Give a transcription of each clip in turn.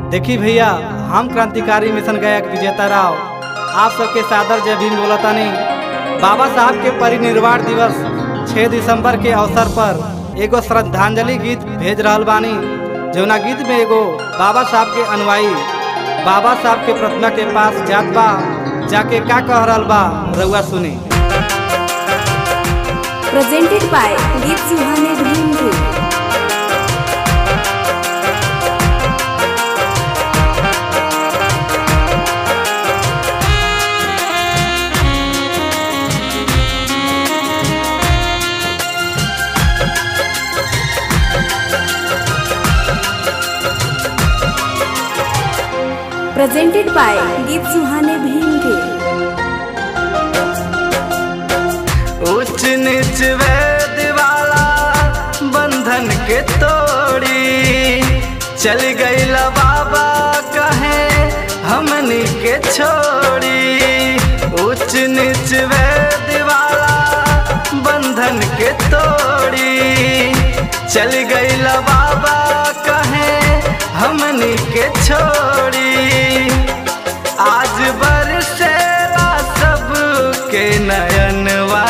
देखी भैया हम क्रांतिकारी मिशन गायक विजेता राव आप सबके सादर जय भीम बोलतानी बाबा साहब के परिनिर्वाण दिवस 6 दिसंबर के अवसर पर एगो श्रद्धांजलि गीत भेज रहल बानी जौना गीत में एगो बाबा साहब के अनुयायी बाबा साहब के प्रतिमा के पास जात बा जाके का कह रहल बा रउआ सुनी presented by Geet Suhane Dream Group. Presented by Geet Suhane Bhim Group. उच्च नीच वेद वाला बंधन के तोड़ी चल गई बाबा कहे हमनी के छोड़ी उच्च नीच वेद वाला बंधन के तोड़ी चल गई बाबा कहे हमनी के छोड़ी आज बरसेला सबके नयनवा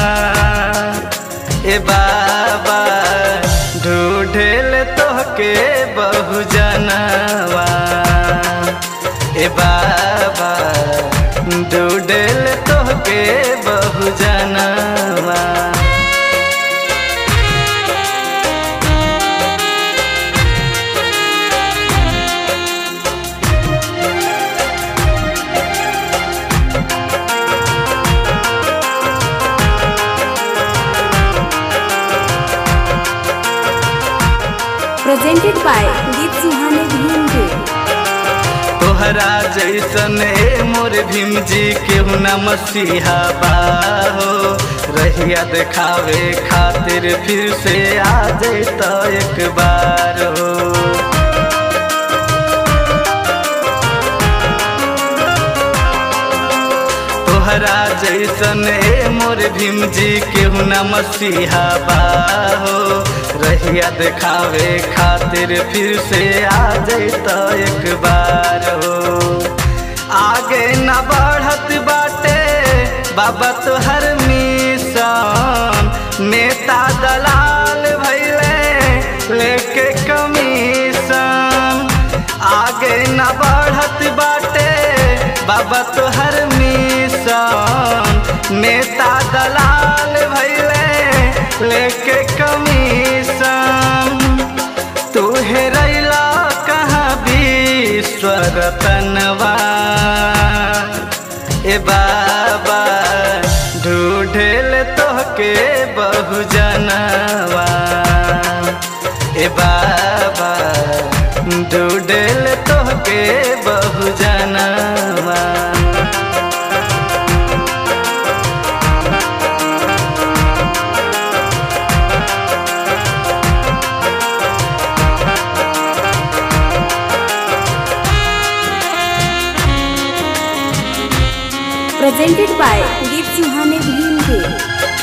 ए बाबा ढूढ़ेल तोहके बहु जनवा ए बाबा ढूढ़ेल तोहके बहु जनवा Presented by Geet Suhane Bhim Group. तोहरा जैसन ए मोर भीम जी केहू न मसीहा बाहो रहिया देखावे खातिर फिर से आ जैत एक बार हो तोहरा जैसन ए मोर भीम जी केहू न मसीहा बाहो रहिया देखावे खातिर फिर से आ जैत एक बार हो आगे न बढ़त बाटे बाबा तोहर मिशन नेता दलाल भैले लेके कमीशन आगे न बढ़त बाटे बाबा तोहर मिशन नेता दलाल भैले लेके कमीशन तू हेरैला कहाँ विश्वर तनवा ए बाबा ढूढ़ेल तोहके बहु जनवा ए बाबा ढूढ़ेल तोहके बहु जनवा Presented by Geet Suhane Bhim Group.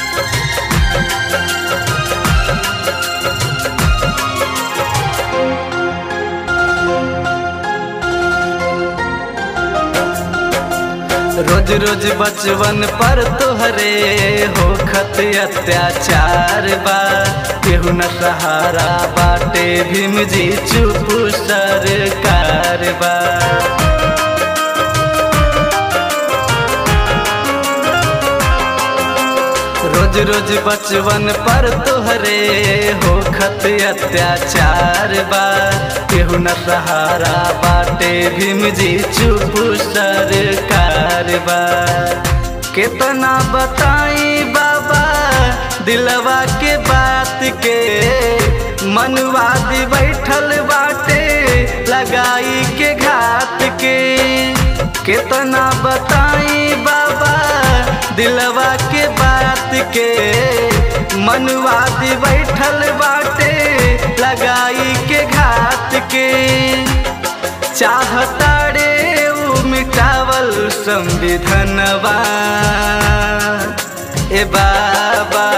रोज रोज बचवन पर तोहरे हो खत अत्याचार बा केहू न सहारा बाटे भीम जी चुप सरकार बा रोज रोज बचवन पर तोहरे हो खत अत्याचार बा केहू न सहारा बाटे भीम जी चुप सरकार बा कितना बताई बाबा दिलवा के बात के मनवादी बैठल बाटे लगाई के घात के कितना बताई बाबा दिलवा के बात के मनवादी बैठल बाटे लगाई के घात के चाहता रे उ मिटावल संविधानवा ए बाबा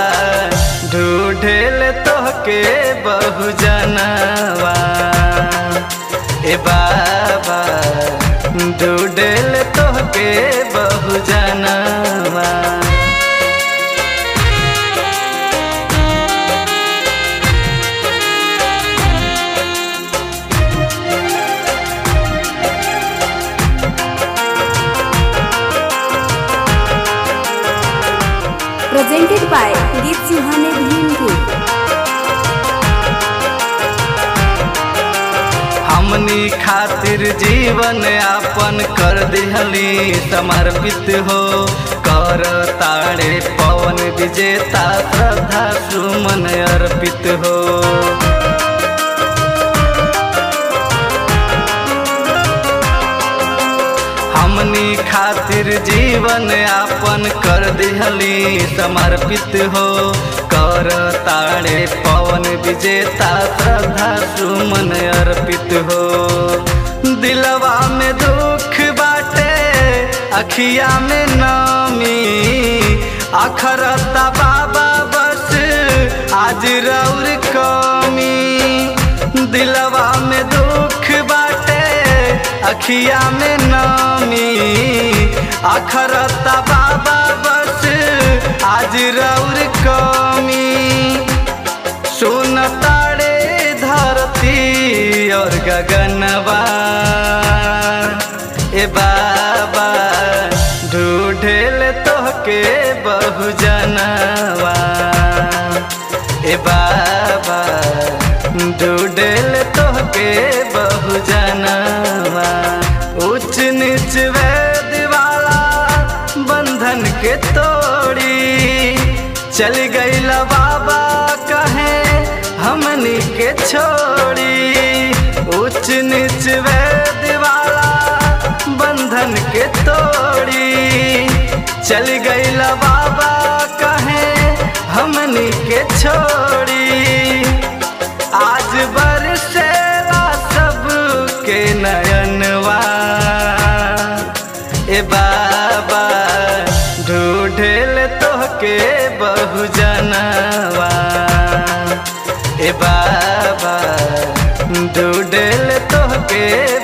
ढूढ़ेल तोहके बहु जनवा ए बाबा ढूंढल तोहके बहु जनवा presented by गीत सुहाने भीमपुर हमनी खातिर जीवन यापन कर दिहली समर्पित हो कर ताड़े पवन विजेता श्रद्धा सुमन अर्पित हो हमनी खातिर जीवन यापन कर दिहली समर्पित हो कर ताड़े पवन विजेता श्रद्धा सुमन अर्पित हो दिलवा में दुख बाटे अखिया में नामी अखरता बाबा बस आज रौर कमी दिलवा में दुख बाटे अखिया में नामी अखरता बाबा बस आज रौर कमी सुन ताड़े धरती और गगनवा ए बाबा ढूढ़ेल तोहके बहु जनवा ए बाबा ढूढ़ेल तोहके बहु जनवा उच्च नीच वेद वाला बंधन के तोड़ी चल गईल बाबा कहे हमनी के छोड़ी उच्च नीच वेद वाला बंधन के तोड़ी चल गईल बाबा कहे हमनी के छोड़ी आज बरसेला सब के नयनवा ए बाबा ढूढ़ेल तोहके बहु जनवा ए बाबा ढूढ़ेल तोहके